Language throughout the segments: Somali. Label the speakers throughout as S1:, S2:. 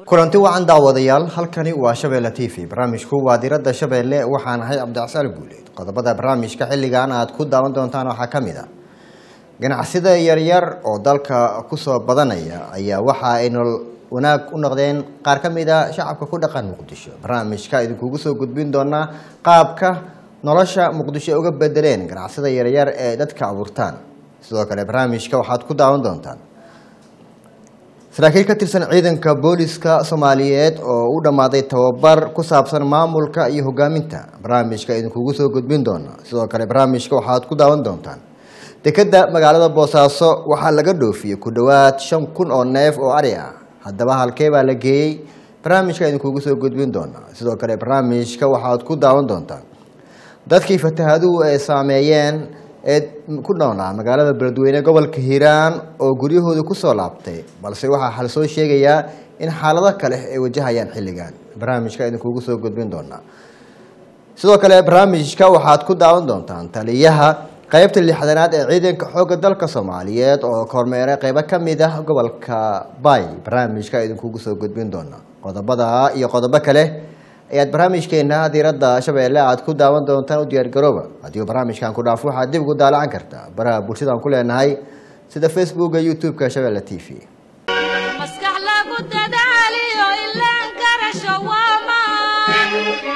S1: kulanti wacan daawadayaal halkani waa shabeelle t v barnaamijku waa diradda shabeelle waxaan ahay cabdicsaal guuleed qodobada barnaamijka xilligan aad ku daawan doontaan waxaa ka mid a ganacsida yaryar oo dalka kusoo badanaya ayaa waxa ay nolol wanaag u noqdeen qaar ka mid a shacabka ku dhaqan muqdisho barnaamijka idinkugu soo gudbin doonaa qaabka nolosha muqdisho ay uga bedeleen ganacsida yaryar ee dadka abuurtaan sidoo kale barnaamijka waxaad ku daawan doontaan saraakiil ka tirsan ciidanka booliska soomaaliyeed oo u dhammaaday tababar ku saabsan maamulka iyo hogaaminta barnaamijka idinkugu soo gudbin doona sidoo kale barnaamijka waxaad ku daawan doontaan dekeda magaalada boosaaso waxaa laga dhoofiyey ku dhowaad shan kun oo neef oo ari ah haddaba halkee baa la geeyey barnaamijka idinkugu soo gudbin doona sidoo kale barnaamijka waxaad ku daawan doontaan dadkii fatahaduhu ay saameeyeen ee ku noolaa magaalada beledweyne gobolka hiiraan oo guryahooda kusoo laabtay balse waxaa xal soo sheegayaa in xaalado kale ay wajahayaan xilligan barnaamijka idinkugu soo gudbin doonaa sidoo kale barnaamijka waxaad ku daawan doontaan taliyaha qeybta lixdanaad ee ciidanka xoogga dalka soomaaliyeed oo kormeeray qeybo ka mid ah gobolka bay barnaamijka idinkugu soo gudbin doonaa qodobada iyo qodobo kale ayaad barnaamijkeena diiradda shabeelle aad ku daawan doontaan u diyaargarooba haddii barnaamijkan ku dhaafo waxaad dib ugu daalacan kartaa baraha bulshadaan ku leenahay sida facebooka youtube-ka shabeelle t v
S2: maskax lagu dadaaliyo ilaan karasho waa maan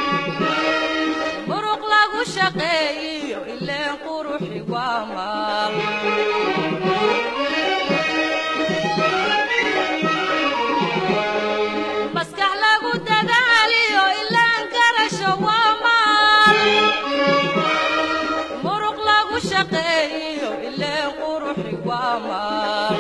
S2: muruq lagu shaqeeyiyo ileen quruxi waa maal maskax lagu dadaaliyo ilaan karasho waa maal muruq lagu shaqeeyiyo ileen quruxi waa maal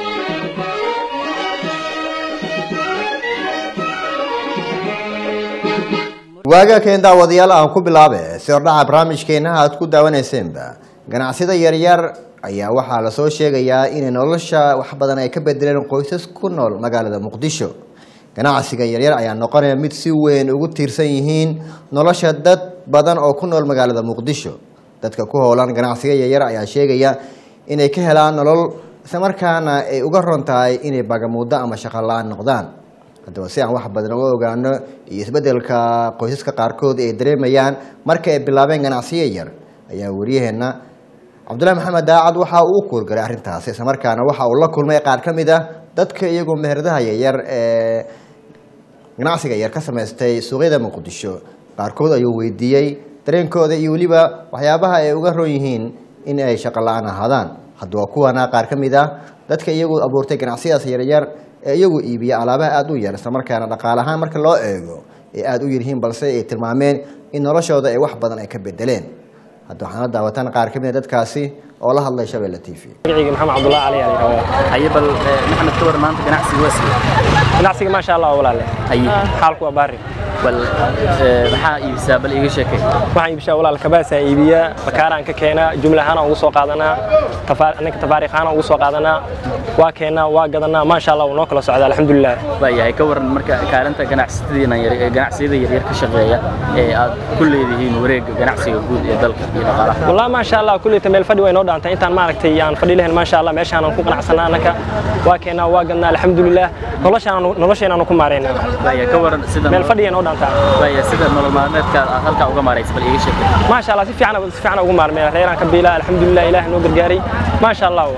S1: waaga keen daawadayaal aan ku bilaabe si hordhaca barnaamijkeena aad ku daawaneyseenba ganacsida yaryar ayaa waxaa lasoo sheegayaa inay nolosha wax badan ay ka bedeleen qoysas ku nool magaalada muqdisho ganacsiga yaryar ayaa noqonaya mid si weyn ugu tiirsan yihiin nolosha dad badan oo ku nool magaalada muqdisho dadka ku howlan ganacsiga yaryar ayaa sheegaya inay ka helaan nolol islamarkaana ay uga ron tahay inay bagamuuddo ama shaqo la-aan noqdaan haddaba si aan wax badan uga ogaano iyo isbedelka qoysaska qaarkood ay dareemayaan marka ay bilaabeen ganacsiyo yar ayaa waryaheena cabdullahi maxamed daacad waxa uu u kuurgalay arrintaasi islamarkaana waxa uu la kulmay qaar ka mid ah dadka iyagoo meheradaha yaryar ee ganacsiga yar ka samaystay suuqyada muqdisho qaarkood ayuu weydiiyey dareenkooda iyo weliba waxyaabaha ay uga ron yihiin in ay shaqo la-aan ahaadaan haddaba kuwana qaar ka mid ah dadka iyagu abuurtay ganacsiyadaas yaryar ee iyagu iibiya alaabaha aada u yar islamarkaana dhaqaale ahaan marka loo eego ay aada u yaryihiin balse ay tilmaameen in noloshooda ay wax badan ay ka bedeleen hadda waxaan la daawataan qaar ka mid a dadkaasi oo la hadlay shabeelle t v
S3: magacayga maxamed cabdullahi cali ayaa la yidhahdaa
S4: haye bal eh, maxamed ka war maanta ganacsiga waa sidee
S3: ganacsiga maasha allah walaale
S4: haye
S3: xaalku waa baari
S4: bal eh, maxaa iibisaa bal iiga sheekay
S3: waxaan iibishaa walaal kabaasaa iibiyaa bakaaraan ka keenaa jumla ahaan ugu soo qaadanaa tafaar- ninka tafaariikh ahaan ugu soo qaadanaa waa keenaa waa gadanaa maasha allah wuu noo kala socdaa alxamdulilah
S4: waayahay ka waran marka kaalinta ganacsatadiina yar ee ganacsiyada yaryar ka shaqeeya ee aad ku leedihiin wareegga ganacsiga guud ee dalka iyo dhaqaalaha
S3: والله ما شاء الله كلية ميل فدي وين ودانتا intaan maaragtay aan fadhi lahayn ma sha Allah meeshaan aan ku qanacsanaa anaka waa keenaa waa gadnaa alxamdulilah noloshaan nolosheen aan ku maareynaa
S4: waayahay ka waran sida
S3: meel fadhi aan ودانtaa
S4: waayahay sida nolol maalmeedka aad halkaa uga maaraysa bal iiga sheekay
S3: ما شاء الله si fiican si fiican ugu maarmay reeraan ka biilaa alxamdulilah ilaahay noo gargaaray ما شاء الله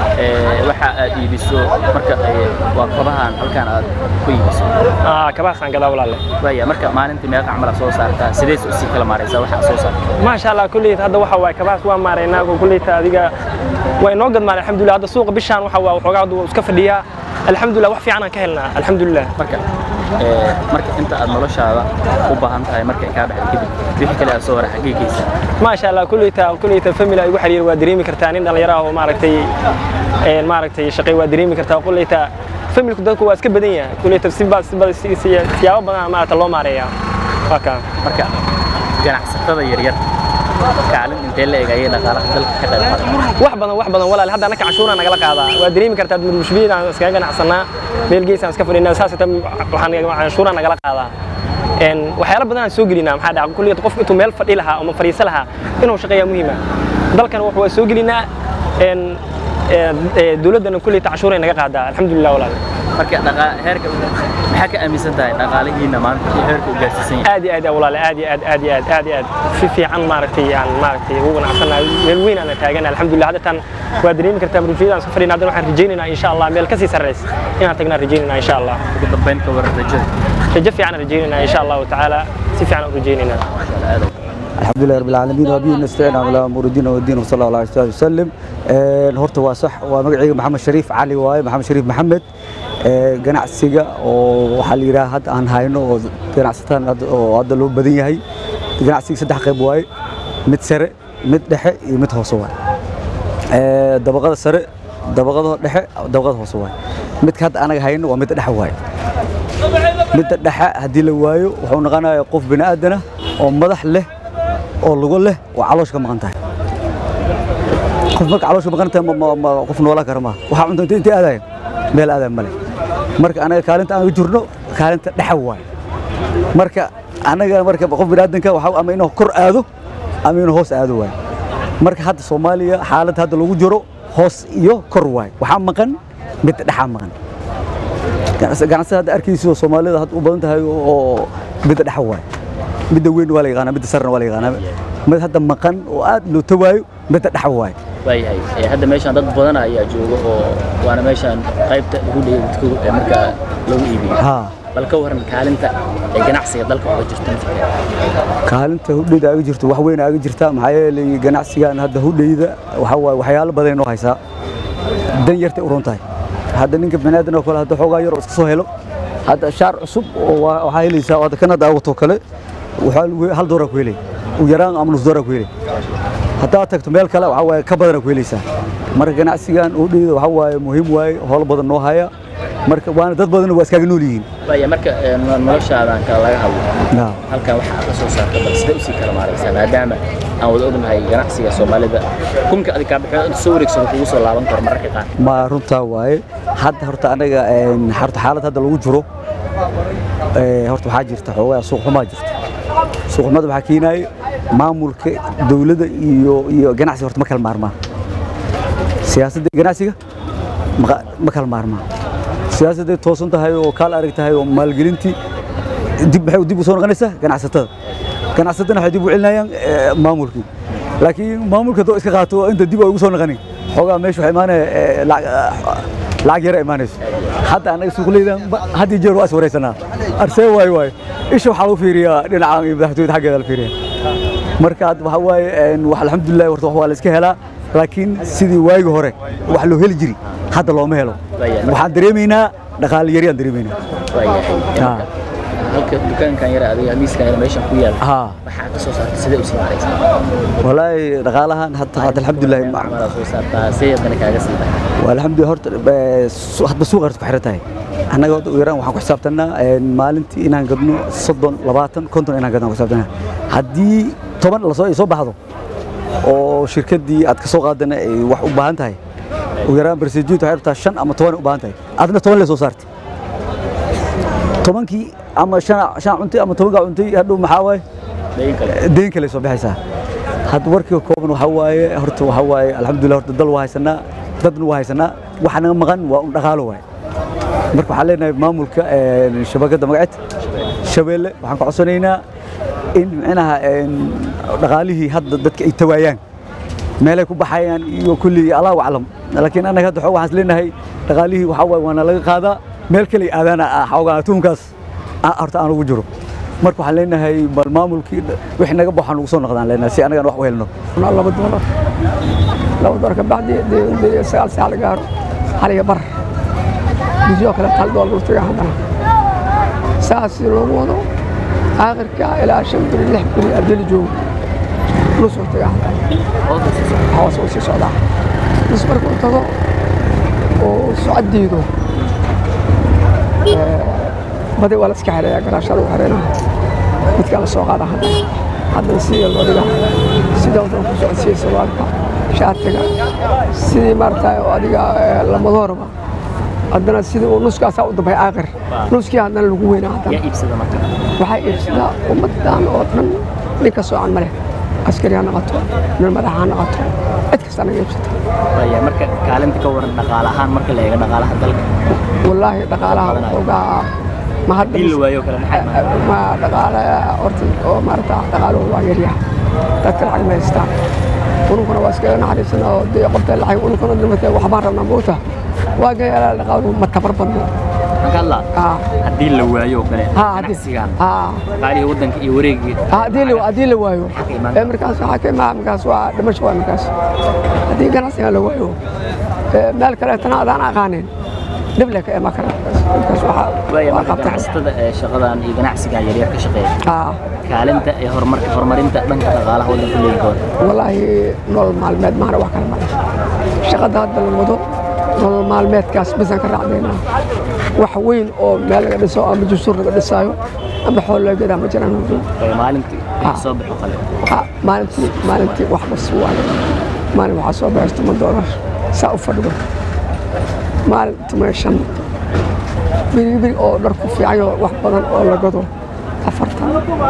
S4: Eh, waxa aad iibiso marka eh, waa kobahan halkan aad ku iibiso
S3: ah kabaasaan gadaa walaale
S4: waaya marka maalintii meeqa camal aad soo saartaa sidees usii kala maaraysaa waxa aad soo saartaa
S3: ما شاء الله كلية hadda waxa waay kabaas waa maareynaa كلية adiga way noo gadmaan alxamdulilah hadda suuqa bishaan waxa waa waxoogaa hadda wuu iska fadhiyaa alxamdulilah wax fiican aan ka helnaa alxamdulilah
S4: marka eh, marka inta aad noloshaada u baahan tahay marka ay kaa baxdo kadib wixii kale aad soo hara xaggee geysaa
S3: ما شاء الله كلية كلية فاميلي igu xiriir waa dareemi kartaa nin dhalinyaro ah oo maaragtay een maaragtay shaqay waa dareemi kartaa kuleyta familku dadku waa iska badan yahay kuleyta si baa si baa si siyaabo badan maaragta loo maareeyaa waa kaa
S4: marka ganacsatada yaryar kaalin intee la eg ayay dhaqaalaha dalka ka qayb qaadaan
S3: wax badan wax badan walaal hadda anaka cashuura nagala qaadaa waa dareemi kartaa mushbihiin aan iskaga ganacsanaa meel gees aan iska fadhinaa saas ita waxaan cashuura nagala qaadaa een waxyaalo badan aan soo gelinaa maxaa dhaca kulliyad qofku intuu meel fadhi lahaa ama fariiso lahaa inuu shaqeeyaa muhiima dalkan wax waa soo gelinaa een dowladdana kulliyata cashuuray naga qaadaa alxamdulilah walaal
S4: marka dhaqa- heerka maxaa ka aaminsan tahay dhaqaalihiina maanta iyo heerka uu gaarsiisan yahay
S3: aad iyo aad walaale aad iyo aad aad iyo aad aad iyo aad si fiican maaragtay aan maaragtay ugu ganacsanahay meel weyn aan taagan alxamdulillah hadda tan waa dareemi kartaa murjiyada aan safarina haddana waxaan rajaynaynaa insha allah meel kasii sarreys inaan tagnaan rajaynaynaa insha allah
S4: ugu dambayn ka waran rajada
S3: rajo fiican aan rajaynaynaa insha allahu tacaala si fiican aan u rajaynaynaa
S5: الحمد لله رب العالمين وبه نستعين على امور الدين والدين وصلى الله عليه وسلم een horta waa sax waa magacayga maxamed shariif cali waaye maxamed shariif maxamed ee ganacsiga oo waxaa la yidhaha hadda aan hayno oo ganacsataan hadda- oo hadda loo badan yahay ganacsiga saddex qayb waaye mid sare mid dhexe iyo mid hoose waaye ee dabaqada sare dabaqada dhexe dabaqada hoose waaye midka hadda anaga hayno waa midda dhexe waaye midda dhexe haddii la waayo wuxuu noqonayaa qof bini aadan ah oo madax leh oo lugo leh oo caloosha ka maqan tahay qof marka caloosha maqan tahay ma- ma- ma- qof noolaan kara maaha waxaa cunta intay intay aadayan meel aadayan male marka anaga kaalinta aan jirno kaalinta dhexe waaye marka anaga marka qof bini aadanka waxa ama inuu kor aado ama inuu hoos aado waaye marka hadda soomaaliya xaaladda hadda lagu jiro hoos iyo kor waaye waxaa maqan midda dhexaa maqan ganacsi ganacsiga hadda arkayso soomaalida hadda u badan tahay oo midda dhexa waaye midda weyn waa la yaqaanaa midda sarena waa la yaqaanaa mid hadda maqan oo aad loo tawaayo midda dhexa waaye
S4: waayahay ee hadda meeshaan dad badan ayaa jooga oo waana meeshaan qaybta ugu dheegadku ee markaa lagu iibiyo
S5: haa
S4: bal ka waran kaalinta ee ganacsiga dalka uga jirta mafakee
S5: kaalinta hudheyda aga jirto wax weyn aga jirta maxaa yeelay ganacsigan hadda hudheyda waxa waaye waxyaalo badan inoo haysaa dan yartay u run tahay hadda ninka baniaadan oo kale hadda xoogaa yar oo iska soo helo hadda shaar cusub oo waa- waxaa helaysaa oo hadda kan hadda awato kale waxaa lagu- hal dooraa ku helay u yaraan ama nus dooraa ku helay haddaad tagto meel kale waxaa waaye ka badanaa ku helaysaa marka ganacsigan hudheyda waxaa waaye muhiim waaye howlo badan noo haya marka waana dad badan waa iskaaga nool yihiin
S4: waaya marka ee, no- noloshaadan kale laga hadlo
S5: Yaa.
S4: halkan waxa aad ka soo saarta bal sidee usii kala maaraysaa maadaama aan wada ognahay ganacsiga soomaalida kunka adig kaabixio inta soo wareegsado kugu soo laaban karo mararka qaar
S5: ma runtaa waaye hadda horta anaga een, horta xaalad hadda lagu jiro ee, horta waxaa jirta xoogaa suuq xumaa jirta suuq xumada waxaa keenaya maamulka dowladda iyo iyo ganacsiga horta ma kala maarmaan siyaasadda iyo ganacsiga ma- ma kala maarmaan siyaasadday toosan tahay oo kaal arag tahay oo maalgelintii dib maxay dib u soo noqonaysaa ganacsatada ganacsatadana waxay dib u celinayaan ee, maamulkii laakiin maamulka hadduu iska qaato inta dib ay ugu soo noqonin xoogaa meesha waxaa imaanaya ee, lacag lacag yara imaanayso hadda anaga suuqleydan ba- had iyo jeer waa is wareysanaa arsee waayo waayo isha waxaa lagu fiiriyaa dhinaca iyo madaxtooyada xaggeeda la fiiriya marka hadda waxaa waaye een, wax alxamdulilah horta wax waa la iska helaa laakiin sidii waagi hore wax loo heli jiri hadda looma helo
S4: Waayahay.
S5: waxaan dareemaynaa dhaqaale yari aan dareemaynaa
S4: waayahay Ee,
S5: Haa.
S4: marka halka dukaankan yara adiga miiskan yara meeshan ku yaala
S5: haa
S4: waxaa ka soo saarta sidee usii maaraysaa
S5: walaahi dhaqaalahan hadda hadda alxamdulilah
S4: macmalaa soo saartaa see haddana kaaga sii tahay
S5: alxamdulilah horta eh, su- hadba suuqa horta ku xiran tahay annaga hadda u yaraan waxaan ku xisaabtanaa een, maalintii inaan gadno soddon labaatan konton inaan gadno aan ku xisaabtanaa haddii toban lasoo ay soo baxdo oo shirkaddii aad ka soo qaadana ay wax u baahan tahay u yaraan barsejiintu waxay rabtaa shan ama toban ay u baahan tahay adna toban lee soo saartay tobankii ama shan shan cuntay ama tobankaa cuntay hadhow maxaa waaye
S4: dayin kale
S5: deyn kale soo baxaysaa hadda warkii kooban waxaa waaye horta waxaa waaye alxamdulilah horta dal waa haysanaa dadna waa haysanaa waxa naga maqan waa un dhaqaalo waaye marka waxaan leenahay maamulka een, shabakadda magaceed shabeelle waxaan ka codsanaynaa in micnaha een, dhaqaalihii hadda dadka ay tawaayaan meelay ku baxayaan iyo kulli allahu aclam laakiin annaga hadda xoog waxaan is leenahay dhaqaalihii waxaa waaye waana laga qaadaa meel kale ay aadaana ah, xoogaa tuunkaas ah, horta aan ugu jiro marka waxaan leenahay bal maamulkii wixii naga baxaan ugu soo noqdaan leenahay si annagan wax u helno
S6: cunaa laba doolar laba doolar ka bacdi dee dee sagaal saac la gaaro xaliga bar bisioo kale hal doolar u taga haddana saas si loogu wado aakhirka ilaa shan beri lix beri abdeli joogo nus u taga haddana hoos uu sii socdaa nus markuu tago oo socod diido badi waa la iska xereeyaa garaasha lagu xereynaa midkaa la soo qaada haddana haddana sidii loo dhigaa sida wadan ku socodsiiya sarwaalka shaatiga sidii maaragtay oo adiga eh, lamadoorba haddana sidii uu nuskaasaa u dambay aakhir nuskii haddana lagu weynaa haddana
S4: yaa iibsada marka
S6: waxaa iibsadaa ummaddan oo dhan nin ka soocan ma leh askari ha noqoto nin madax ha noqoto cid kasta naga iibsata
S4: Waaya, marka kaalinta ka waran dhaqaale ahaan marka la eego dhaqaalaha dalka
S6: wallaahi dhaqaalaha waxoogaa ma hadda
S4: haddii la waayo kale maxay imaan
S6: ma dhaqaale horta oo maarata dhaqaaluhu waa yaryaha dadka lacag ma haystaan ununkuna waa iskaga naxariisana oo dee qofta lacag ununkuna dhimatay waxbaan rabnaa moogta waa gayaala dhaqaaluhu ma tabar badno
S4: maxaan ka hadlaa
S6: Ah.
S4: haddii la waayo kale
S6: Ha, haddii-
S4: ganacsigan
S6: ha.
S4: dhaqaalihii waddanka iyo wareegii
S6: Ah, haddii la haddii la waayo
S4: ka imaan
S6: ee markaas waxaa ka imaa markaas waa dhimasho waa markaas haddii ganacsiga la waayo ee meel kaleetana adaan aqaanin dhib le ka imaan kara markaas waxaa
S4: waaya
S6: waa
S4: marka
S6: qabta
S4: ganacsatada ee shaqadan iyo ganacsigan yaryar ka shaqeeya
S6: ah
S4: kaalinta ee horumarka horumarinta dhanka dhaqaalaha waddanka leeyahay
S6: والله nolol maalmeed maana wax kale male shaqada hadda la wado nolol maalmeedkaas bisaan ka raacdaynaa wax weyn oo meel laga dhiso ama jusur laga dhisaayo ama xool laga gadaa ma jiraan
S4: waaya maalintii
S6: Ah.
S4: wax soo baxo kale
S6: Ha, maalintii maalintii wax bas waaye maalin waxaa soo baxay toban doolar saa u fadhigo maalin toban shan biribiri oo dharku fiicanyo wax badan oo la gado afartan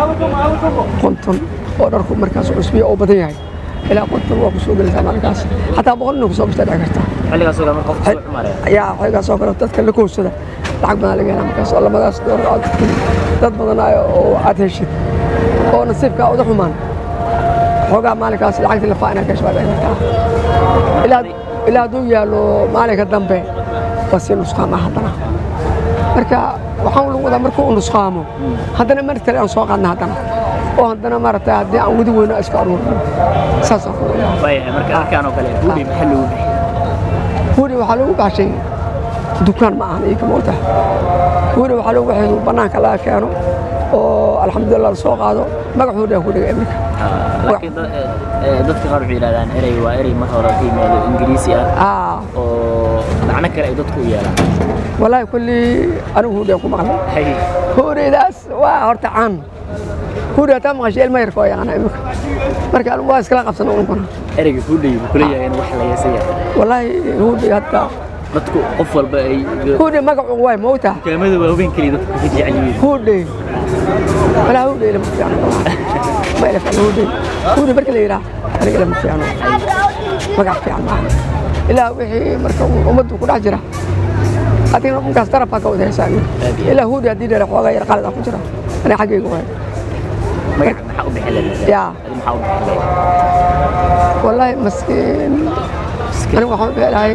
S6: konton oo dharku markaas cusbiya oo badan yahay ilaa konton waa ku soo gelaysaa maalinkaas xataa boqol inay ku soo gastaa dhici karta
S4: xilligaas oo kale marka qofka soo xumaaraya
S6: ayaa xoogaas oo kale dadka la kowsada lacag badan laga helaa markaas oo lamadaas doolar aad dad badan ay- oo aad heshid oo nasiibkaa uda xumaan xoogaa maalinkaas lacagtii lafaa inaad ka hesho dhici kartaa ilaa ilaa hadduu yaallo maalinka dambe waa sii nusqaama haddana marka waxaan lagu wadaa markuu u nusqaamo haddana mar kale aan soo qaadna haddana oo haddana maaragtay haddii aan wadi weyno iska aruurno saasaan ku wadaa
S4: waaya marka halkaan oo kale hubi maxaa loogu bixiyay
S6: huuri waxaa lagu baxshay dukaan ma ahan iika moogta huuri waxaa lagu baxay bannaanka laga keeno oo alxamdulillah la soo qaado magac huuri aan ku dhigay iminka
S4: laakiin dad- ee, ee, dadka qaar waxay yidhahdaan erey waa erey mar hore ka yimaado ingiriisi ah
S6: aa
S4: oo macno kale ay dadku u yeelaan
S6: walaahi kulli anigu huuri aan ku maqlay
S4: Hay,
S6: huuridaas waa horta caan huuri hataa maqashay ilma yarka oo yaqaana iminka marka anigu waa iskala qabsana unkuna
S4: ereyga hudhay buu kula yahay in wax la yeesan yahay
S6: walaahi huuri hadda
S4: dadku qof walba ay
S6: huuri magacu waay moogta
S4: dukaamada waaweyn keliya dadku ka jecel yihiin
S6: huudhe walaa huudhe ilama fiicno ma ila fiicno huudhe huudhe marka la yidhaah aniga ilama fiicno magac fiican maaha ilaa wixii marka uu ummaddu ku dhex jira adigna markaas darabkaa ka wada haysaa ilaa huudhe haddii dheera xoogaa yar qalad ah ku jira aniga xaggayga waay
S4: magaca maxaa u bixi lahayd
S6: yaa
S4: adi maxaa u bixi lahayd
S6: wallaahi maskiin aniga waxaan u bixi lahay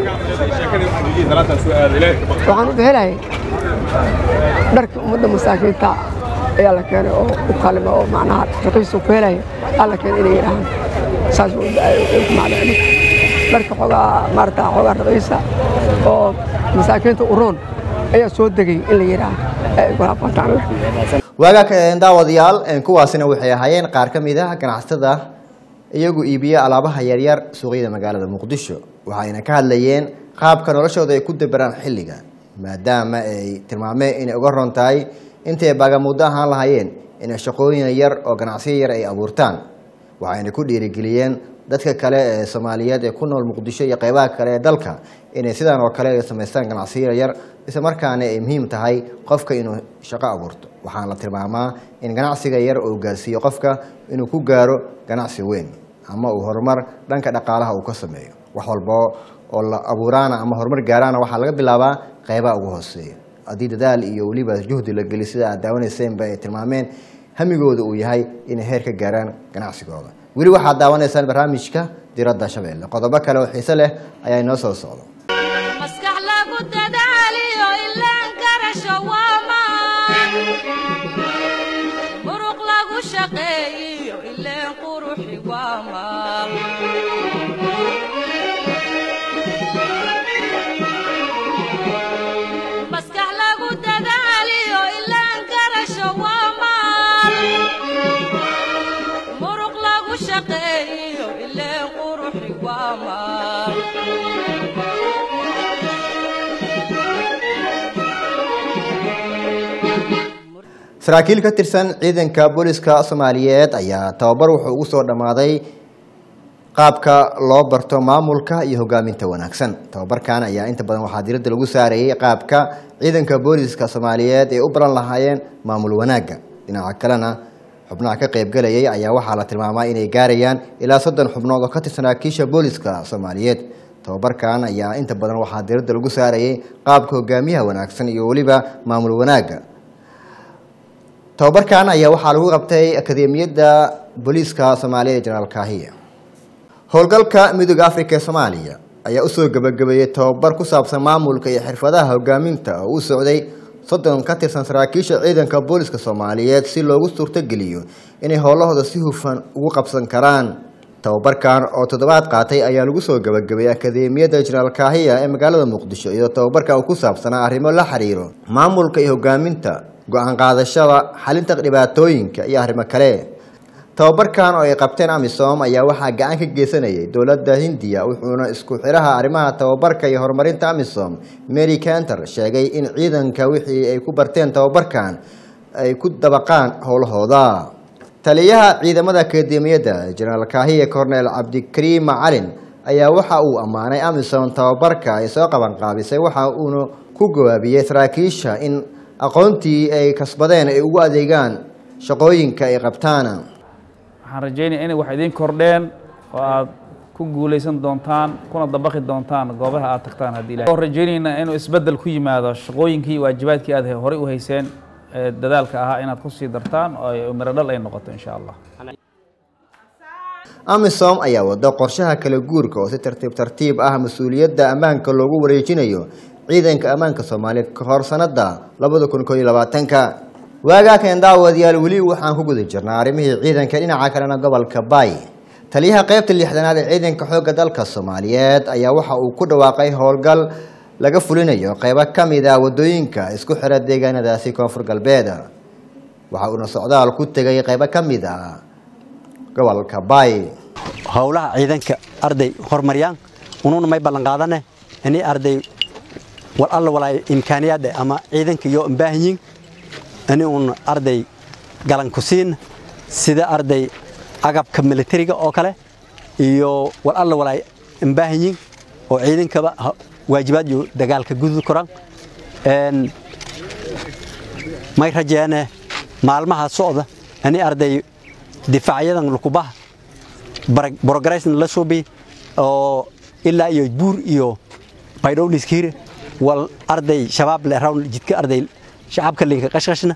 S6: waxaan u bixi lahay dharkii ummadda masaakiinta ayaa la keenay oo u kalima oo macnaha raqiisu ku helaya aa la keenay inay yidhaahaan saas u ku macnaa dharka xoogaa maarata xoogaa raqiisa oo masaakiinta u roon ayaa soo degay in la yidhaaha ay ku hafantaan
S1: waagaa ka daawadayaal een, kuwaasina waxay ahaayeen qaar ka mid ah ganacsatada iyagu iibiya alaabaha yaryar suuqyada magaalada muqdisho waxayna ka hadlayeen qaabka noloshooda ay ku daberaan xilliga maadaama ay tilmaameen inay uga ron tahay intay baagamuuddo ahaan lahaayeen inay shaqooyin yar oo ganacsiyo yar ay abuurtaan waxayna ku dhiirigeliyeen dadka kale ee soomaaliyeed ee ku nool muqdisho iyo qeybaha kale ee dalka inay sidan oo kale ay samaystaan ganacsiyo yar isla markaana ay muhiim tahay qofka inuu shaqo abuurto waxaana la tilmaamaa in ganacsiga yar uu gaarsiiyo qofka inuu ku gaaro ganacsi weyn ama uu horumar dhanka dhaqaalaha uu ka sameeyo wax walba oo la abuuraana ama horumar gaaraana waxaa laga bilaabaa qeybaha ugu hooseeya haddii dadaal iyo weliba juhdi la geli sida aad daawanayseenba ay tilmaameen hamigooda uu yahay inay heer ka gaaraan ganacsigooda weli waxaad daawanaysaan barnaamijka diradda shabeelle qodobo kale oo xiise leh ayaa inoo soo socda
S2: maskax lagu dadaaliyo ilaan karasho waa maan muruq lagu shaqeeyiyo ileen quruxi waa maal maskax lagu dadaaliyo ilaan karasho waa maal muruq lagu shaqeeyiyo ileen quruxi waa maal
S1: saraakiil ka tirsan ciidanka booliska soomaaliyeed ayaa tababar wuxuu ugu soo dhammaaday qaabka loo barto maamulka iyo hogaaminta wanaagsan tababarkan ayaa inta badan waxaa diradda lagu saarayay qaabka ciidanka booliska soomaaliyeed ay u baran lahaayeen maamul wanaagga dhinaca kalena xubnaha ka qaybgalayay ayaa waxaa la tilmaamay inay gaarayaan ilaa soddon xubnood oo ka tirsanaa kiisha booliska soomaaliyeed tababarkan ayaa inta badan waxaa diradda lagu saarayay qaabka hogaamiyaha wanaagsan iyo weliba maamul wanaagga tababarkan ayaa waxaa lagu qabtay akademiyadda booliiska soomaaliya ee jenaraal kaahiya howlgalka midooda afrika ee soomaaliya ayaa usoo gebagabeeyey tababar ku saabsan maamulka iyo xirfadaha hogaaminta oo u socday soddon ka tirsan saraakiisha ciidanka booliska soomaaliyeed si loogu suurtogeliyo inay howlahooda si hufan ugu qabsan karaan tababarkan oo toddobaad qaatay ayaa lagu soo gebagabeeyey akademiyadda jenaraal kaahiya ee magaalada muqdisho iyadoo tababarka uu ku saabsanaa arrimo la xiriiro maamulka iyo hogaaminta go-aan qaadashada xalinta dhibaatooyinka iyo arrimo kale tababarkan oo ay qabteen amisom ayaa waxaa gacan ka geysanayay dowladda hindiya wuxuuna isku xiraha arrimaha tababarka iyo horumarinta amisom mary canter sheegay in ciidanka wixii ay ku barteen tababarkan ay ku dabaqaan howlahooda taliyaha ciidamada akademiyadda jenaraal kaahiye cornel cabdikariim macalin ayaa waxa uu ammaanay amisom tababarka ay soo qabanqaabisay waxa uuna ku gawaabiyey saraakiisha in aqoontii ay kasbadeen ay ugu adeegaan shaqooyinka ay qabtaan
S7: waxaan rajaynaya inay wax idiin kordheen oo aad ku guulaysan doontaan kuna dabaqi doontaan goobaha aad tagtaan haddii ilahay oo rajaynaynaa inuu isbeddel ku yimaado shaqooyinkii iyo waajibaadkii aad horey u hayseen ee dadaalka ahaa inaad ku sii dartaan oo ay miro dhal ay noqoto insha allah
S1: amisom ayaa wado qorshaha kala guurka oo si tartiib tartiib ah mas-uuliyadda ammaanka loogu wareejinayo ciidanka ammaanka soomaaliya ka hor sanada labada kun koo iyo labaatanka waagaa keen daawadayaal weli waxaan ku guda jirnaa arrimihii ciidanka dhinaca kalena gobolka baay taliyaha qaybta lixdanaad ee ciidanka xoogga dalka soomaaliyeed ayaa waxa uu ku dhawaaqay howlgal laga fulinayo qaybo ka mid a wadooyinka isku xira deegaanadaasi koonfur galbeed waxa uuna socdaal ku tegay qaybo ka mid a gobolka baay
S8: howlaha ciidanka arday horumariyaan unuuna may ballan qaadane inay arday wal alla walaay imkaaniyaadde ama ciidanka iyo baahanyiin ini uun arday galan ku siin sida arday agabka militariga oo kale iyo wal alla walaay baahanyiin oo ciidankaba waajibaad iyo dagaalka gudud koran may rajeene maalmaha socda ini arday difaacyadan lukubaha brogresna la suubi oo ilaa iyo buur iyo baydhowliskiire wal arday shabaab le rawn jidka arday shacabka linka qashqashna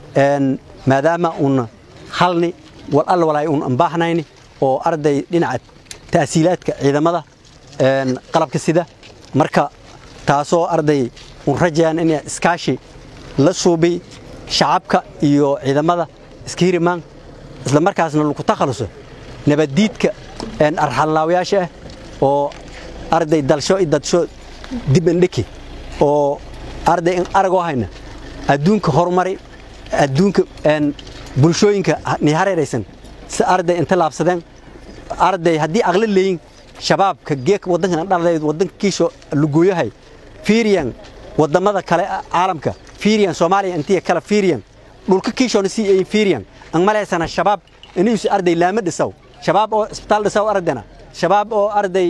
S8: maadaama un halni wal alla walaay un ambaahnayni oo arday dhinaca ta'siilaadka ciidamada qalabka sida marka taasoo arday un rajayaan in iskaashi la suubi shacabka iyo ciidamada iska hirimaan isla markaasna lagu takhaluso nabaddiidka arxallaawayaasha ah oo arday dalsho iyo dadsho dib indhiki oo arday in aragoo hayna adduunka horumari adduunka bulshooyinka ni hareeraysan si arday inta laabsadeen arday haddii aqli leeyin shabaabka geeka waddankan dhalday waddankiisho lugooyahay fiiriyan wadamada kale caalamka fiiriyan soomaaliya intiya kale fiiriyan dhulka kiishoona sii ayin fiiriyan an malaysana shabaab inuusi arday laama dhisaw shabaab oo isbitaal dhisaw ardayna shabaab oo arday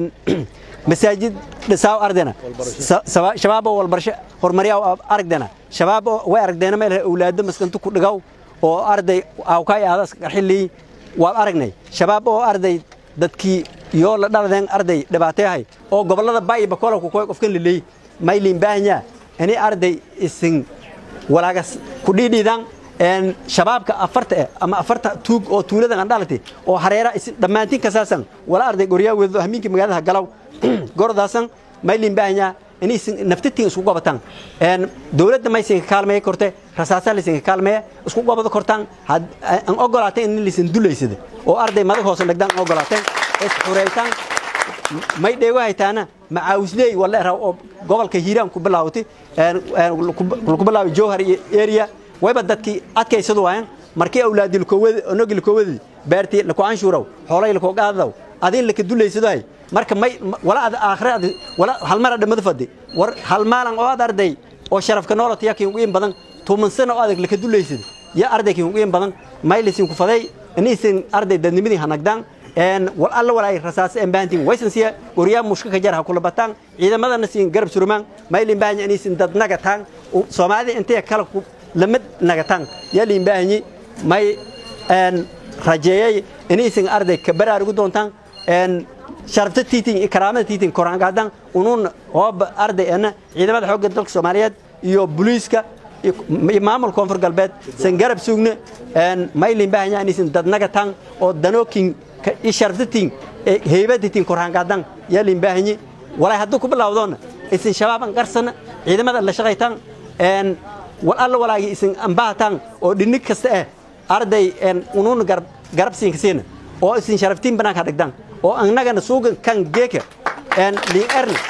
S8: masaajid dhisaw ardayna shabaab oo walbarsho horumaryaw aragdana shabaab oo way aragdeena meel awlaado maskantu ku dhigaw oo arday awkaay aadas qarxilii waad aragnay shabaab oo arday dadkii yoo la dhaladeen arday dhibaateyahay oo gobollada baay bakola ku koy qofkan liley maylin baahnya ini arday isin walaagas ku dhiidhiidan shabaabka afarta eh ama afarta tuug oo tuuladan aan dhalatay oo hareera isin dhammaantiin kasaasan wala arday goryaa weedo hamiinka magaalada galaw gordaasan maylin baahnya in isin naftitiin isku gobataan dowladda maysinka kaalmeeya korte rasaasa laysinka kaalmeeya isku gobada kortaan aan ogolaateen in laysin dulaysada oo arday madag hoose dhagdaan ogolaateen isxuraytaan may dheego haytaana macaawisley wala raw oo gobolka hiiraan ku bilaawtay ku bilaaway jowhar iyo area wayba dadkii adkaysadu waayeen markii awlaadii lakowadi onogi lakowadi beertii laku anshuuraw xoolay lakoo qaadadaw adin laka dulaysadahay marka may wala ad aakhira ad wala hal mar dhamada fadi war hal maalan oo ad arday oo sharafka noolata yaa kiin ugu badan tuuman sano oo adag laka dulaysada ya arday kiin ugu badan maylisin ku faday inisin arday dadnimadii hanagdaan wal alla walaay rasaas en baantiin waysan siya guryaa mushka ka jar ha kula bataan ciidamadana siin garab surumaan maylin baahanya inisin dad nagataan soomaalida intay kala lamid nagataan yaa liin baahanyi may een rajeeyay inaysan arday ka baraarugu doontaan een sharafta tiitin iyo karaamada tiitin koraangaadan unuun hooba arday ana ciidamada xoogga dalka soomaaliyeed iyo booliiska iyo iyo maamul koonfur galbeed san garab sugne een maylin baahanya inaysan dadnaga tan oo danookin ka i sharafta tiin heybada tiin koraangaadan yaa lin baahanyi walaa hadduu ku bilowdoona isin shabaaban qarsana ciidamada la shaqaytaan een wal alla walaagi isin ambaataan oo dhinig kasta ah arday een unuun garab garab siinka siina oo isin sharaftiin banaanka dhigdaan oo annagana suugan kan geeka een liin erna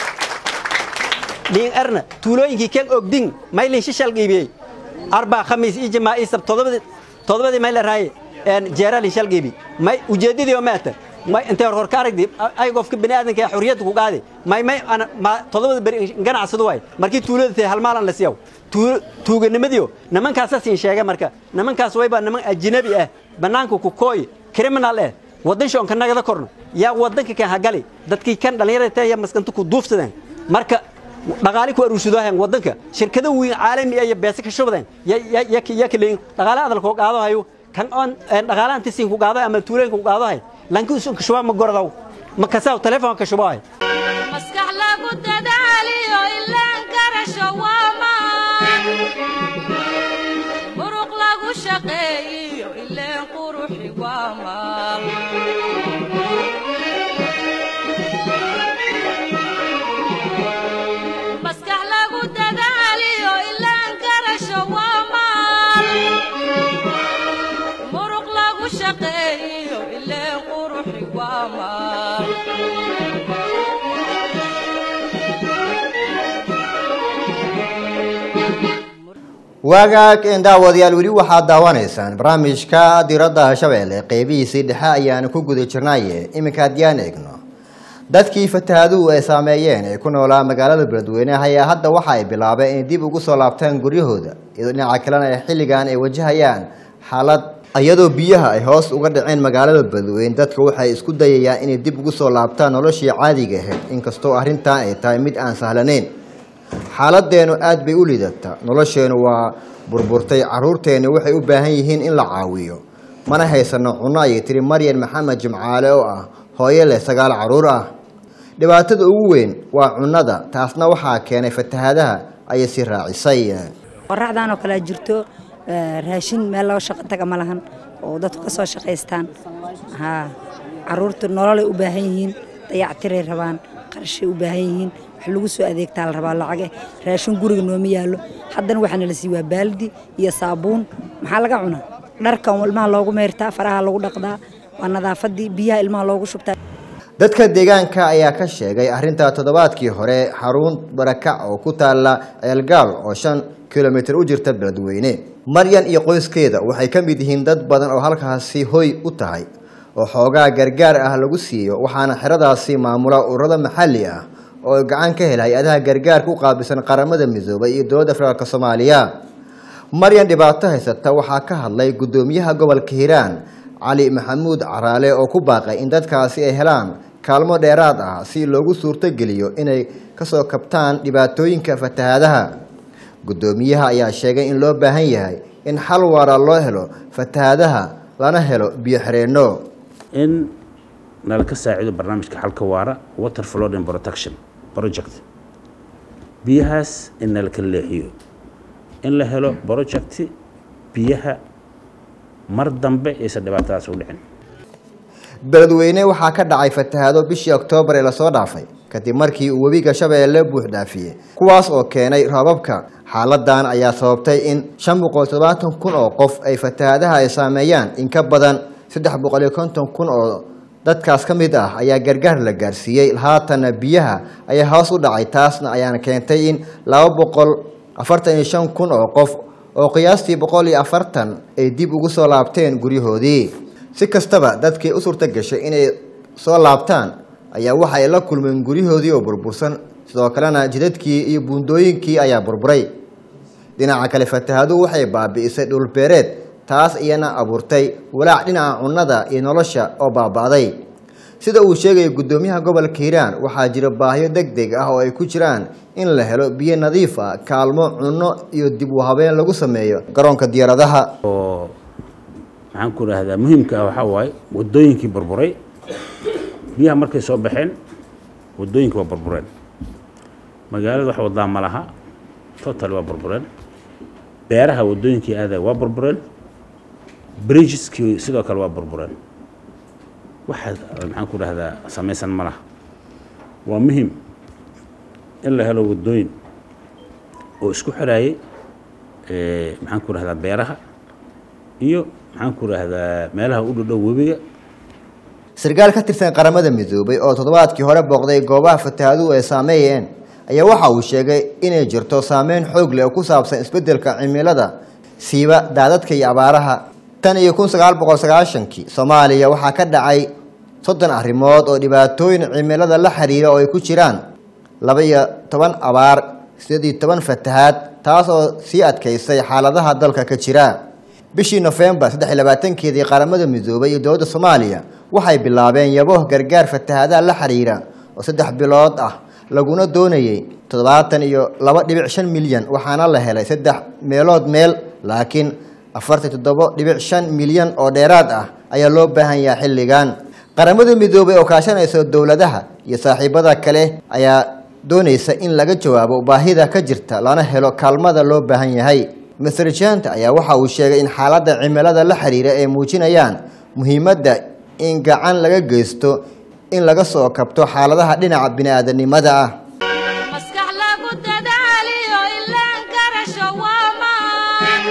S8: liin erna tuulooyinkii kan ogdin maylin shishal qiibiyey arbaa khamiis iyo jamaa iyo sab todobadii todobadii mayl araaye een jeeraalin shal qiibi may ujeedadii oo maata may intay hor hor ka aragdi ay qofka bini aadanka ee xurriyadda ku qaadi may may ana ma todobada beri ganacsadu waay markii tuulada tahay hal maalan la siiyaw tuuganimadiyo nimankaasa siin sheega marka nimankaas wayba niman ajnabi ah bannaanka ku kooy criminal ah waddan shoonka nagada korno yaa waddanka kan hagali dadkii kan dhallinyarada tahay yaa maskanta ku duufsadeen marka dhaqaale ku aruursadoohayan waddanka shirkado weyn caalami ah iyo beese ka shubadeen yaa kaleeyin dhaqaale adalkoo qaado hayo kan oon dhaqaalahan tisiin ku qaado ama tuulooyinka ku qaado hay lankiisun ka shubaa ma goradaw ma kasaa telefoon ka shubahay
S2: maskax lagu dadaaliyo ilaan garasho waamaan muruq lagu shaqeeyiyo ileen quruxi waamaan maskax lagu dadaaliyo ilaan garasho waamaan muruq lagu shaqeeyiyo ileen quruxi waamaan
S1: waagaag een daawadayaal weli waxaad daawanaysaan barnaamijka diradda shabeelle qeybihiisii dhexe ayaanu ku guda jirnaye iminka haddiyaan eegno dadkii fatahaaduhu ay saameeyeen ee ku noolaa magaalada beledweyne ayaa hadda waxa ay bilaabeen inay dib ugu soo laabtaan guryahooda iyadoo dhinaca kalena ay xilligan ay wajahayaan xaalad iyadoo biyaha ay hoos uga dhaceen magaalada beledweyne dadka waxay isku dayayaan inay dib ugu soo laabtaan noloshii caadiga ahayd inkastoo arrintan ay tahay mid aan sahlanayn xaaladeenu aad bay u liidataa nolosheenu waa burburtay caruurteennu waxay u baahan yihiin in la caawiyo mana haysano cunno ayay tiri maryan maxamed jimcaale oo ah hooyo leh sagaal caruur ah dhibaatada ugu weyn waa cunnada taasna waxaa keenay fatahaadaha ayay si raacisay
S9: qoraxdan oo kale jirto raashin meel loo shaqo taga ma lahan oo dadku ka soo shaqaystaan haa caruurtu nololay u baahan yihiin dayactiray rabaan qarashay u baahan yihiin wax lagu soo adeegtaa la rabaa lacage raashin guriga nooma yaallo haddana waxaana la sii waa baaldi iyo saabuun maxaa laga cunaa dharkan ilmaha loogu meyrtaa faraha lagu dhaqdaa waa nadaafadii biyaha ilmaha loogu shubtaa
S1: dadka deegaanka ayaa ka sheegay arrinta toddobaadkii hore xarun barakac oo ku taala ceelgaal oo shan kilomitir u jirta beledweyne maryan iyo qoyskeeda waxay ka mid yihiin dad badan oo halkaasi hoy u tahay oo xoogaa gargaar ah lagu siiyo waxaana xeradaasi maamula ururada maxalli ah oo gacan ka hel hay-adaha gargaarka u qaabilsan qaramada midoobay iyo dowladda federaalk soomaaliya maryan dhibaato haysata waxaa ka hadlay guddoomiyaha gobolka hiiraan cali maxamuud caraale oo ku baaqay in dadkaasi ay helaan kaalmo dheeraad ah si loogu suurtogeliyo inay kasoo kabtaan dhibaatooyinka fatahaadaha guddoomiyaha ayaa sheegay in loo baahan yahay in xal waara loo helo fatahaadaha lana helo biyo xireenno
S10: in nala ka saacido barnaamijka xalka waara water flood and protection project biyahaas in nala kala leexiyo in la helo project biyaha mar dambe aysan dhibaatadaas u dhicin
S1: beledweyne waxaa ka dhacay fatahaado bishii oktoobar ee lasoo dhaafay kadib markii uu webiga shabeelle buux dhaafiyey kuwaas oo keenay roobabka xaaladan ayaa sababtay in shan boqol toddobaatan kun oo qof ay fatahaadaha ay saameeyaan in ka badan saddex boqol iyo konton kun oo dadkaas ka mid ah ayaa gargaar la gaarsiiyey haatana biyaha ayaa hoos u dhacay taasna ayaana keentay in laba boqol afartan iyo shan kun oo qof oo qiyaastii boqol iyo afartan ay dib ugu soo laabteen guryahoodii si kastaba dadkii u suurta gashay inay soo laabtaan ayaa waxa ay la kulmeen guryahoodii oo burbursan sidoo kalena jidadkii iyo buundooyinkii ayaa burburay dhinaca kale fatahaadu waxay baabi'isay dhulbeereed taas iyana abuurtay walaac dhinaca cunnada iyo nolosha oo baaba'day sida uu sheegaya guddoomiyaha gobolka hiiraan waxaa jira baahiyo deg deg ah oo ay ku jiraan in la helo biyo nadiif ah kaalmo cunno iyo dib u habeen lagu sameeyo garoonka diyaaradaha
S10: oo maxaan ku rahdaa muhiimka ah waxaa waaye wadooyinkii burburay biyaha markay soo baxeen wadooyinka waa burbureen magaalada wax wadaa ma laha total waa burbureen beeraha wadooyinkii aadaya waa burbureen bridgeskii sidoo kale waa burbureen waxa maxaan ku dhahdaa samaysan ma laha waa muhim in la helo wadooyin oo isku xiraayay maxaan ku dhahdaa beeraha iyo maxaan ku dhahdaa meelaha u dhodhow webiga
S1: sarkaal ka tirsan qaramada midoobay oo toddobaadkii hore booqday goobaha fatahaaduhu ay saameeyeen ayaa waxa uu sheegay inay jirto saameyn xoog leh oo ku saabsan isbeddelka cimilada siiba daadadka iyo abaaraha tan iyo kun sagaal boqol sagaashankii soomaaliya waxaa ka dhacay soddon arrimood oo dhibaatooyin cimilada la xiriira oo ay ku jiraan laba iyo toban abaar sideed iyo toban fatahaad taas oo sii adkaysay xaaladaha dalka ka jira bishii nofembar saddex iyo labaatankeedii qaramada midoobay iyo dowladda soomaaliya waxay bilaabeen yabo gargaar fatahaadaha la xiriira oo saddex bilood ah laguna doonayay toddobaatan iyo laba dhibic shan milyan waxaana la helay saddex meelood meel laakiin afartan toddobo dhibic shan milyan oo dheeraad ah ayaa loo baahan yahay xilligan qaramada midoobay oo kaashanaysa dowladaha iyo saaxiibada kale ayaa doonaysa in laga jawaabo baahida ka jirta lana helo kaalmada loo baahan yahay master janta ayaa waxa uu sheegay in xaaladda cimilada la xiriira ay muujinayaan muhiimadda in gacan laga geysto in laga soo kabto xaaladaha dhinaca bini'aadanimada ah
S2: maskax lagu dadaaliyo ilaan garasho waa maan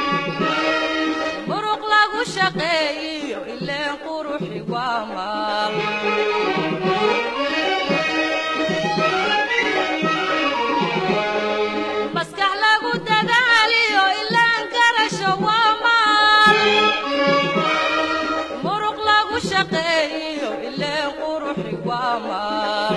S2: muruq lagu shaqeeyiyo ileen quruxi waa maal maskax lagu dadaaliyo ilaan garasho waa maal muruq lagu shaqeeyiyo ileen quruxi waa maal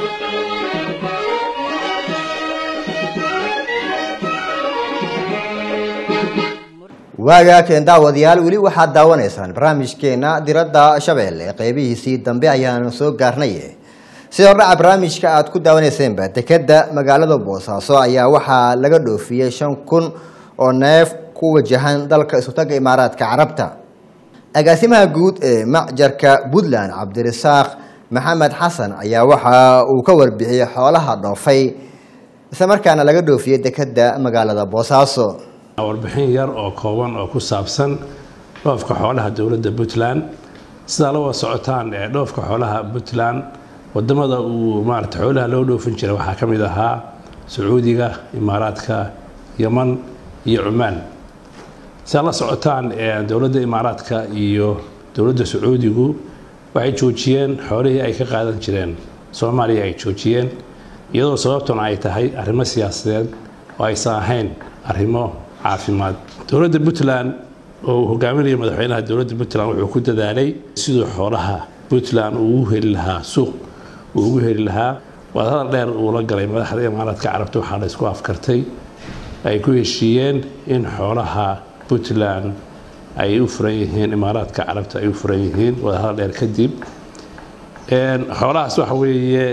S1: waagaa keen daawadayaal weli waxaad daawanaysaan barnaamijkeena diradda shabeelle qeybihiisii dambe ayaanu soo gaarnay sida hordhaca barnaamijka aad ku daawaneyseenba dekeda magaalada boosaaso ayaa waxaa laga dhoofiyey shan kun oo neef ku wajahan dalka isutaga imaaraadka carabta agaasimaha guud ee macjarka puntland cabdirasaaq maxamed xasan ayaa waxa uu ka warbixiyey xoolaha dhoofay islamarkaana laga dhoofiyey dekeda magaalada boosaaso
S11: warbixin yar oo kooban oo ku saabsan dhoofka xoolaha dowladda puntland sidaa la wada socotaan ee dhoofka xoolaha puntland wadamada uu maarata xoolaha loo dhoofin jiray waxaa ka mid ahaa sacuudiga imaaraadka yaman iyo cumaan sidaa la socotaan dowladda imaaraadka iyo dowladda sacuudigu waxay joojiyeen xoolihii ay ka qaadan jireen soomaaliya ay joojiyeen iyadoo sababtuna ay tahay arrimo siyaasadeed oo aysan ahayn arrimo caafimaad dowladda puntland oo uu hogaaminaya madaxweynaha dowladda puntland wuxuu ku dadaalay siduu xoolaha puntland uu ugu heli lahaa suuq uu ugu heli lahaa wadahadal dheer uu la galay madaxda imaaraadka carabta waxaa la isku afkartay ay ku heshiiyeen in xoolaha puntland ay u furan yihiin imaaraadka carabta ay u furan yihiin wadahadal dheer kadib xoolahaas waxa weeye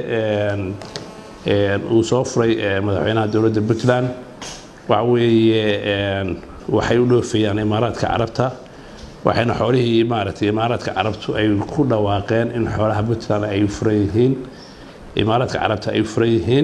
S11: uu soo furay madaxweynaha dowladda puntland waxa weeye waxay u dhoofayaan imaaraadka carabta waxayna xoolihii maaragtay imaaraadka carabtu ay ku dhawaaqeen in xoolaha puntland ay u furan yihiin imaaraadka carabta ay u furan yihiin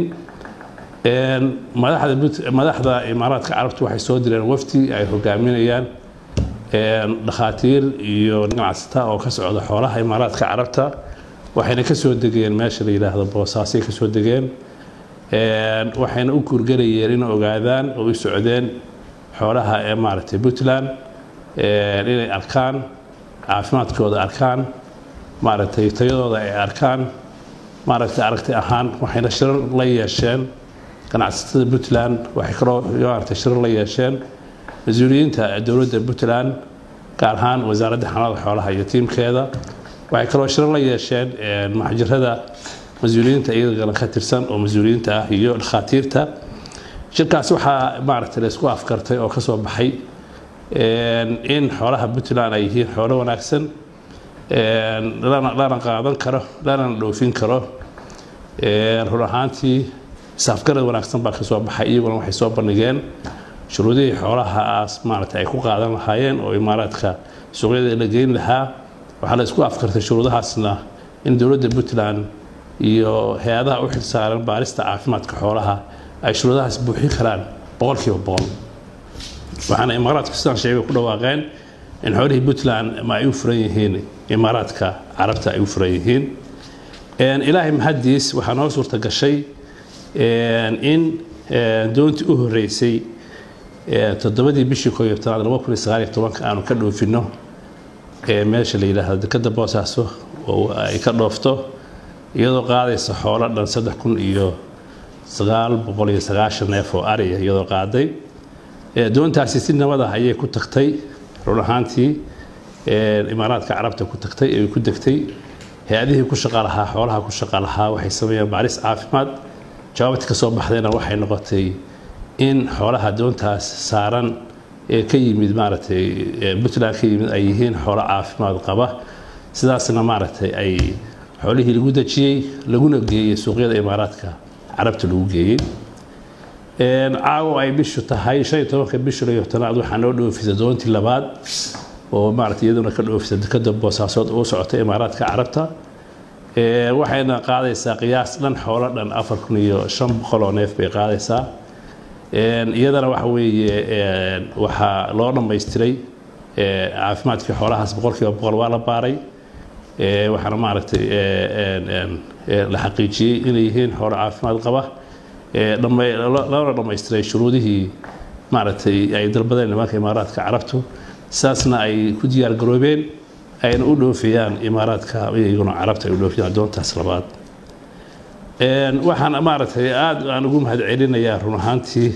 S11: madaxda madaxda imaaraadka carabtu waxay soo direen wafdi ay hogaaminayaan dhakhaatiir iyo ganacsata oo ka socda xoolaha imaaraadka carabta waxayna ka soo degeen meesha la yidhaahdo boosaasay ka soo degeen waxayna u kurgelayeen in ogaadaan oo u socdeen xoolaha ee maaragtay puntland inay arkaan caafimaadkooda arkaan maaragtay tayadooda ay arkaan maaragtay aragti ahaan waxayna shirar la yeesheen ganacsatada puntland waxay kaloo maaragtay shirar la yeesheen mas-uuliyiinta dowladda puntland gaar ahaan wasaaradda xanaanada xoolaha iyo tiimkeeda waxay kaloo shirar la yeesheen maxjirada mas-uuliyiinta iyagana ka tirsan oo mas-uuliyiinta ah iyo dhakhaatiirta shirkaas waxaa maaragtay la isku afkartay oo ka soo baxay in xoolaha puntland ay yihiin xoolo wanaagsan lana qaadan karo lana dhoofin karo run ahaantii isafgarad wanaagsan baa ka soo baxay iyaguna waxay soo bandhigeen shuruudihii xoolahaas maaragtay ay ku qaadan lahaayeen oo imaaraadka suuqyada la geyn lahaa waxaa la isku afkartay shuruudahaasna in dowladda puntland iyo hay-adaha u xilsaaran baarista caafimaadka xoolaha ay shuruudahaas buuxin karaan boqolkiiba boqol waxaana imaaraadku sidaan sheegay ku dhawaaqeen in xoolihii puntland ma ay u furan yihiin imaaraadka carabta ay u furan yihiin ilaahay mahadiis waxaa noo suurta gashay in doontii u horeysay toddobadii bishii koo iyo tobnaad laba kun iyo sagaal iyo tobanka aanu ka dhoofino meesha la yidhaahdo dekadda boosaaso oo ay ka dhoofto iyadoo qaadaysa xoolo dhan saddex kun iyo sagaal boqol iyo sagaashan neef oo ariya iyadoo qaaday doontaasi si nabad ah ayay ku tagtay run ahaantii imaaraadka carabta ku tagtay ay ku degtay hay-adihii ku shaqa lahaa xoolaha ku shaqa lahaa waxay sameeyeen baaris caafimaad jawaabti ka soo baxdayna waxay noqotay in xoolaha doontaas saaran ee ka yimid maaragtay puntland ka yimid ay yihiin xoolo caafimaad qaba sidaasna maaragtay ay xoolihii lagu dejiyey laguna geeyey suuqyada imaaraadka carabta lagu geeyey caawo ay bishu tahay shan iyo tobanka bishu iyo tobnaad waxaa noo dhoofisa doontii labaad oo maaragtay iyaduna ka dhoofisa dekada boosaasood oo socota imaaraadka carabta waxayna qaadaysaa qiyaas dhan xoolo dhan afar kun iyo shan boqol oo neef bay qaadaysaa iyadana waxa weeye waxaa loo dhammaystiray caafimaadkii xoolahaas boqolkiiba boqol waa la baaray waxaana maaragtay la xaqiijiyey inay yihiin xoolo caafimaad qaba loona dhammaystiray shuruudihii maaragtay ay dalbadeen nimanka imaaraadka carabtu saasna ay ku diyaar garoobeen ayna u dhoofiyaan imaaraadka iyaguna carabta ay u dhoofiyaan doontaas labaad waxaan maaragtay aada aan ugu mahad celinayaa run ahaantii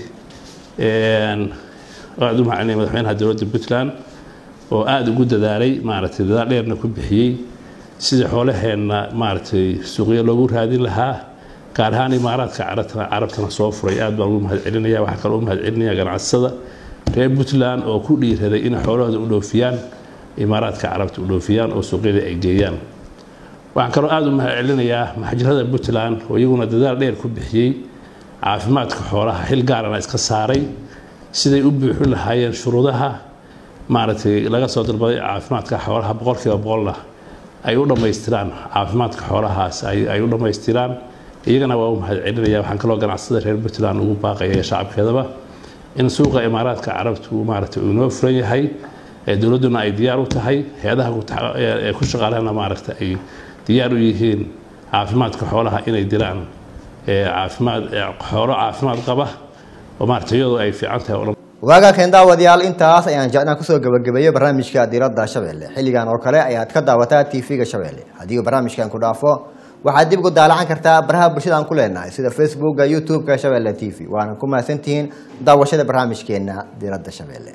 S11: aada u mahadcelinaya madaxweynaha dowladda puntland oo aada ugu dadaalay maaragtay dadaal dheerna ku bixiyey sidii xoolaheenna maaragtay suuqyo loogu raadin lahaa gaar ahaan imaaraadka carabtana carabtana soo furay aad baan ugu mahad celinaya waxaa kaloo u mahad celinaya ganacsatada reer puntland oo ku dhiiraday inay xoolahooda u dhoofiyaan imaaraadka carabta u dhoofiyaan oo suuqyadii ay geeyaan waxaan kaloo aada u mahad celinayaa maxjirada puntland oo iyaguna dadaal dheer ku bixiyey caafimaadka xoolaha xil gaarana iska saaray siday u buuxin lahaayeen shuruudaha maaragtay laga soo dalbaday caafimaadka xoolaha boqolkiiba boqolna ay u dhammaystiraan caafimaadka xoolahaas ay u dhammaystiraan iyagana waa u mahad celinaya waxaan kaloo ganacsada reer puntland ugu baaqaya shacabkeedaba in suuqa imaaraadka carabtu maaragtay uu inoo furan yahay dowladduna ay diyaar u tahay hay-adaha ku shaqaalahana maaragtay ay diyaar u yihiin caafimaadka xoolaha inay diraan caafimaad xoolo caafimaad qaba oo maaragtay iyadoo ay fiican tahay oo dhan
S1: waaga keen daawadayaal intaas ayaan jecnaan kusoo gabagabeeyey barnaamijka diiradda shabeelle xilligan oo kale ayaad ka daawataa tv-ga shabeelle haddii uu barnaamijkan ku dhaafo waxaad dib ugu daalacan kartaa baraha bulshada aan ku leenahay sida facebooka youtube-ka shabeelle t v waana ku mahadsantihiin daawashada barnaamijkeena diiradda shabeelle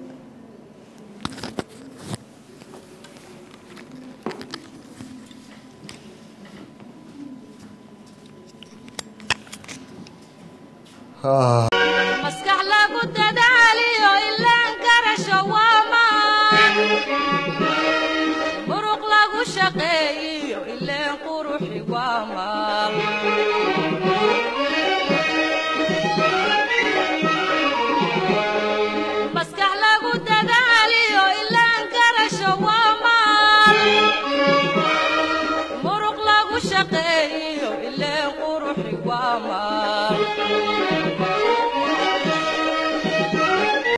S2: maskax lagu dadaaliyo ilaan karasho waa maan muruq lagu shaqeeyiyo ileen quruxi waa maal maskax lagu dadaaliyo ilaan karasho waa maal muruq lagu shaqeeyiyo ileen quruxi waa maal